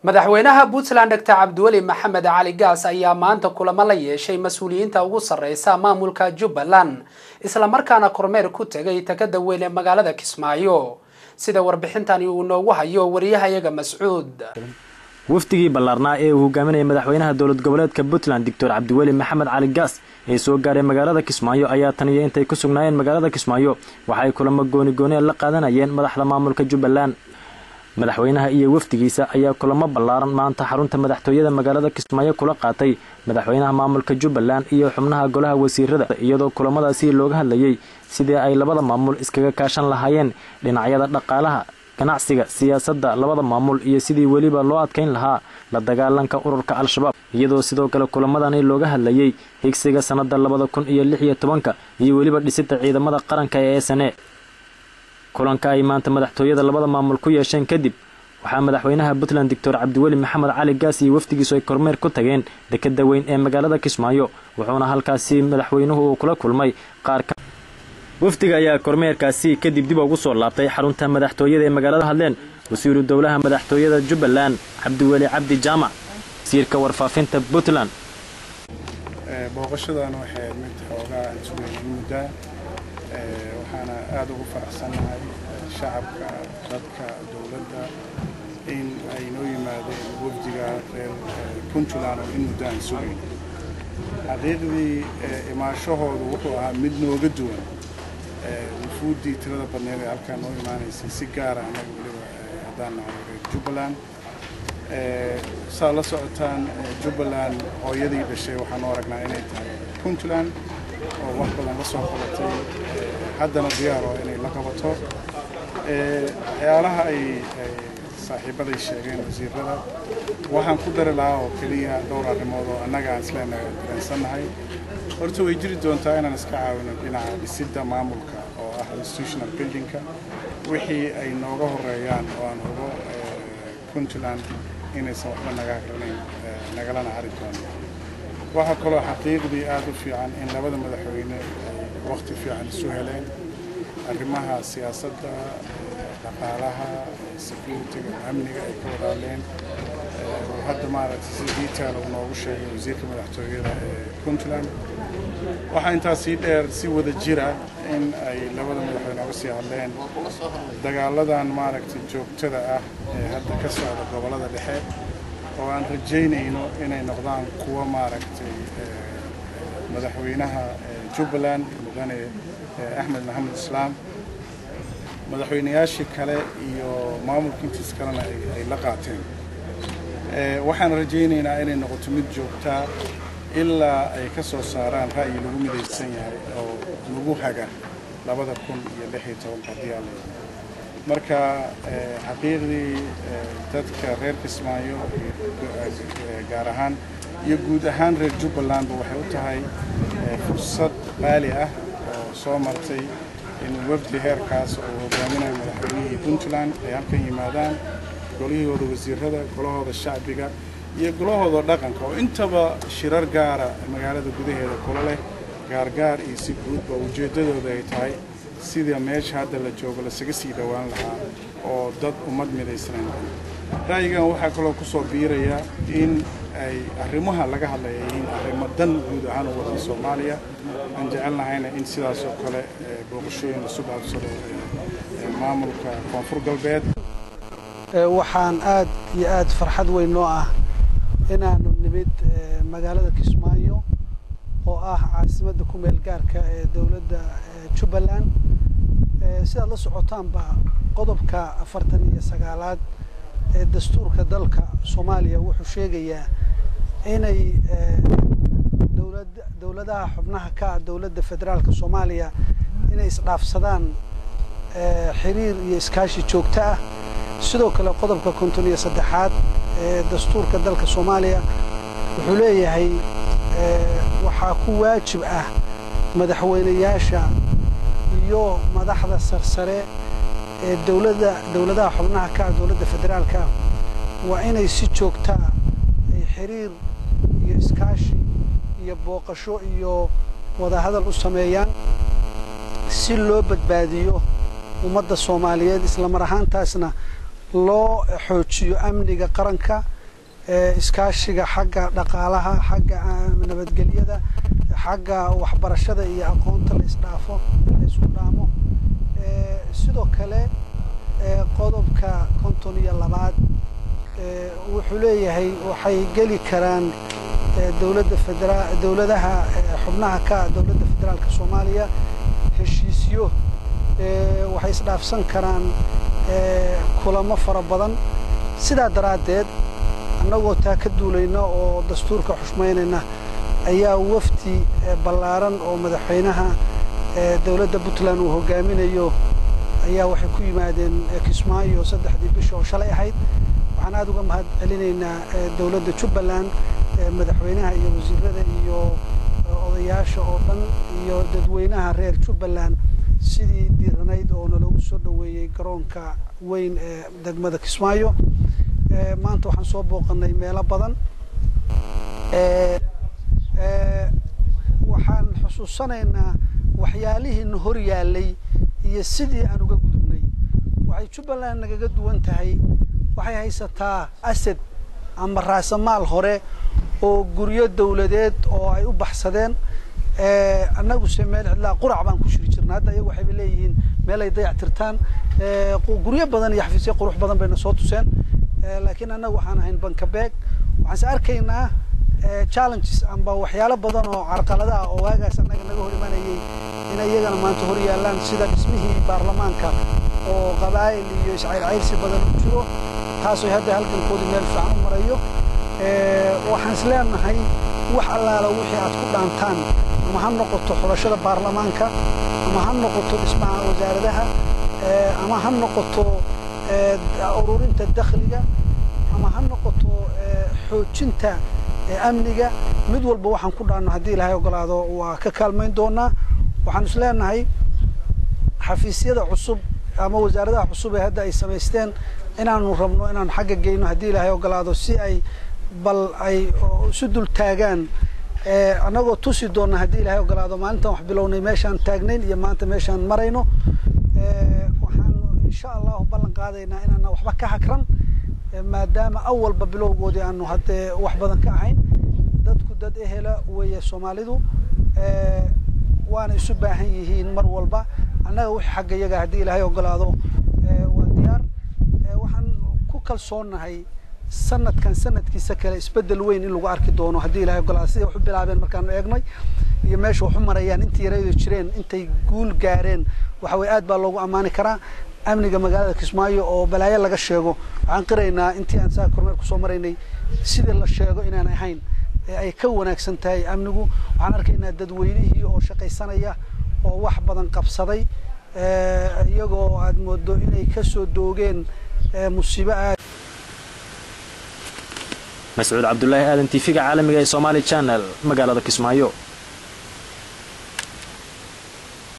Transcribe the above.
madaxweynaha puntland doctor cabdiweli maxamed cali gaas ayaa maanta kulamo la yeeshay mas-uuliyiinta ugu sarreysa maamulka jubbaland islamarkaana kormeer ku tegay takada weyn ee magaalada kismaayo sida warbixintani uu noogu hayo wariyahayaga mascuud wafdigii ballaarnaa ee uu hogaaminayay madaxweynaha dowlad goboleedka puntland doctor cabdiweli maxamed cali gaas ee soo gaaray magaalada kismaayo ayaa taniyo intay ku sugnaayeen magaalada kismaayo waxay kulamo goonigooni la qaadanayeen madaxda maamulka jubbaland madaxweynaha iyo wafdigiisa ayaa kulamo ballaaran maanta xarunta madaxtooyada magaalada kismaayo kula qaatay madaxweynaha maamulka jubbaland iyo xubnaha golaha wasiirada iyadoo kulamadaasi looga hadlayay sidii ay labada maamul iskaga kaashan lahaayeen dhinacyada dhaqaalaha ganacsiga siyaasadda labada maamul iyo sidii weliba loo adkayn lahaa la dagaalanka ururka al-shabaab iyadoo sidoo kale kulamadani looga hadlayay higsiga sannada labada kun iyo lix iyo tobanka iyo weliba dhisida ciidamada qaranka ee sne kulanka ay maanta madaxtooyada labada maamul ku yeesheen kadib waxaa madaxweynaha puntland doctor cabdiweli maxamed cali gaas iyo wafdigiisu ay kormeer ku tageen dekada weyn ee magaalada kismaayo wuxuuna halkaasi madaxweynuhu uu kula kulmay qaar ka wafdiga ayaa kormeerkaasi kadib dib ugu soo laabtay xarunta madaxtooyada ee magaalada hadleen wasiiru dowlaha madaxtooyada jubbaland cabdiweli cabdi jaamac wasiirka warfaafinta puntland booqashadan waxay mid xoogaa isweyn muddaa waxaana aada ugu faraxsannahay shacabka dadka dowladda in ay noo yimaadeen wafdiga reer puntland oo in muddo aan sugayn xaqiiqdii imaashahoodu wuxuu ahaa mid nooga duwan wufuuddii tirada badneed ee halkaan noo imaanaysay si gaara annaga weliba haddaan nahay reer jubbaland saa la socotaan jubbaland hooyadii dhashay waxaan u aragnaa inay tahay puntland oo wax badan la soo qabatay haddana diyaar oo inay la qabato waxyaalaha ay saaxiibaday sheegeen wasiirada waxaan ku dari lahaa oo keliya dhowr arrimood oo annaga aan isleenahay dareensannahay horta way jiri doontaa inaan iska caawino dhinaca dhisidda maamulka oo ah institutional buildingka wixii ay nooga horeeyaan oo aan hubo puntland inaysan waxba naga hagranayn nagalana hari doono waxaa kaloo xaqiiqdii aada u fiican in labada madaxweyne ay waqti fiican isu heleen arrimaha siyaasadda dhaqaalaha security-ga amniga ay ka wadaaleen hadda maaragtay si detail uu noogu sheegay wasiirka madaxtooyada ee puntland waxaa intaas sii dheer si wada jira in ay labada madaxweyne uga sii hadleen dagaaladan maaragtay joogtada ah ee hadda ka socda gobollada dhexe oo aan rajaynayno inay noqdaan kuwa maaragtay madaxweynaha jubbaland mudane axmed maxamed islaam madaxweynayaashii kale iyo maamulka intiis kalena ay la qaateen waxaan rajaynaynaa inay noqoto mid joogtaa ilaa ay ka soo saaraan ra'yi lagu midaysan yahay oo lagu haga labada kun iyo lix iyo tobanka haddii aan leeyahay marka xaqiiqdii dadka reer kismaayo gaar ahaan iyo guud ahaan reer jubbalandba waxay u tahay fursad qaali ah oo soo martay in wafdi heerkaas oo hogaaminayo madaxweynihii puntland ay halkan yimaadaan golihooda wasiirada golahooda shacbiga iyo golahooda dhaqanka oo intaba shirar gaara magaalada gudaheeda kula leh gaargaar iyo si guudba ujeeddadooda ay tahay sida meesha hadda la joogo lasaga sii dhowaan lahaa oo dad ummad midaysanan ra'yigan waxaa kaloo ku soo biiraya in ay arrimaha laga hadlaya yihiin arrimo dan guud ahaan u wadan soomaaliya aan jecelnahayna in sidaas oo kale booqashooyin lasu dhaafsado maamulka koonfur galbeed waxaan aad iyo aad farxad weyn noo ah inaanu nimid magaalada kismaayo oo ah caasimadda ku meel gaarka ee dowladda jubbaland sidaad la socotaanba qodobka afartan iyo sagaalaad ee dastuurka dalka soomaaliya wuxuu sheegayaa inay dowlad dowladaha xubnaha ka ah dowladda federaalka soomaaliya inay isdhaafsadaan xiriir iyo iskaashi joogto ah sidoo kale qodobka konton iyo saddexaad ee dastuurka dalka soomaaliya wuxuu leeyahay waxaa ku waajib ah madaxweynayaasha iyo madaxda sarsare ee dowladda dowladaha xubnaha ka ah dowladda federaalka waa inay si joogtaa ay xiriir iyo iskaashi iyo booqasho iyo wadahadal u sameeyaan si loo badbaadiyo ummadda soomaaliyeed isla mar ahaantaasna loo xoojiyo amniga qaranka iskaashiga xagga dhaqaalaha xagga nabadgelyada xagga waxbarashada iyo aqoonta la isdhaafo la isku dhaamo sidoo kale qodobka konton iyo labaad wuxuu leeyahay waxay geli karaan dowladda federa dowladaha xubnaha ka dowladda federaalka soomaaliya heshiisyo waxay isdhaafsan karaan kulamo fara badan sidaa daraaddeed annagoo taa ka duulayna oo dastuurka xushmaynayna ayaa wafdi ballaaran oo madaxweynaha dowladda puntland uu hogaaminayo ayaa waxay ku yimaadeen kismaayo saddexdii bisha oo shalay ahayd waxaan aada uga mahad celinaynaa dowladda jubbaland madaxweynaha iyo wasiirada iyo odayaasha oo dhan iyo dadweynaha reer jubbaland sidii diiranayd oo naloogu soo dhoweeyey garoonka weyn ee degmada kismaayo maanta waxaan soo booqanay meelo badan waxaan xusuusanaynaa waxyaalihiina hor yaallay iyo sidii aan uga gudubnay waxay jubbaland nagaga duwan tahay waxay haysataa asad ama raasamaal hore oo guryo dawladeed oo ay u baxsadeen annaguse meel cidlaa qurac baan ku shiri jirna hadda iyagu waxayba leeyihiin meel ay dayac tirtaan guryo badan iyo xafiisyo qurux badan bayna soo tuseen laakiin annagu waxaan ahayn bankabeeg waxaanse arkaynaa challenges amba waxyaalo badan oo carqalada ah oo waagaas annaga naga hor imanayay inay iyagana maanta hor yaallaan sida dhismihii baarlamaanka oo qabaa'il iyo iscayrcayrsi badan u jiro taasoo hadda halgankoodii meel fiican u marayo waxaan is leenahay wax allaala wixii aad ku dhaantaan ama ha noqoto xulashada baarlamaanka ama ha noqoto dhismaha wasaaradaha ama ha noqoto ururinta dakhliga ama ha noqoto xoojinta amniga mid walba waxaan ku dhaanno haddii ilaahay ogolaado waa ka kaalmayn doonaa waxaan is leenahay xafiisyada cusub ama wasaaradaha cusub ee hadda ay samaysteen inaanu rabno inaanu xagga geyno haddii ilaahay ogolaado si ay bal ay isu dul taagaan annagoo tusi doonna haddii ilaahay ogolaado maalintan wax bilownay meeshaan taagnayn iyo maanta meeshaan marayno waxaanu insha allahu ballan qaadaynaa inaana waxba ka hakran maadaama awalba bilowgoodii aanu haddee wax badan ka ahayn dadku dad ehela weeye soomaalidu waana isu baahan yihiin mar walba annaga wixii xagga iyaga haddii ilaahay ogolaado waa diyaar waxaan ku kalsoonnahay sanadkan sanadkiisa kale isbedel weyn in lagu arki doono haddii ilahay ogolaado siday wax u bilaabeen markaanu eegnay iyo meesha wax u marayaan intii yaraydo jireen intay guul gaareen waxa weye aad baa loogu ammaani karaa amniga magaalada kismaayo oo balaayo laga sheego waxaan qiraynaa intii aan saa kormeer kusoo maraynay sidii la sheego inaan ahayn ee ay ka wanaagsan tahay amnigu waxaan arkaynaa dadweynihii oo shaqaysanaya oo wax badan qabsaday iyagoo aad moodo inay kasoo doogeen musiibo aad mascuud cabdulaahi aadan tiifiga caalamiga ee somaali channel magaalada kismaayo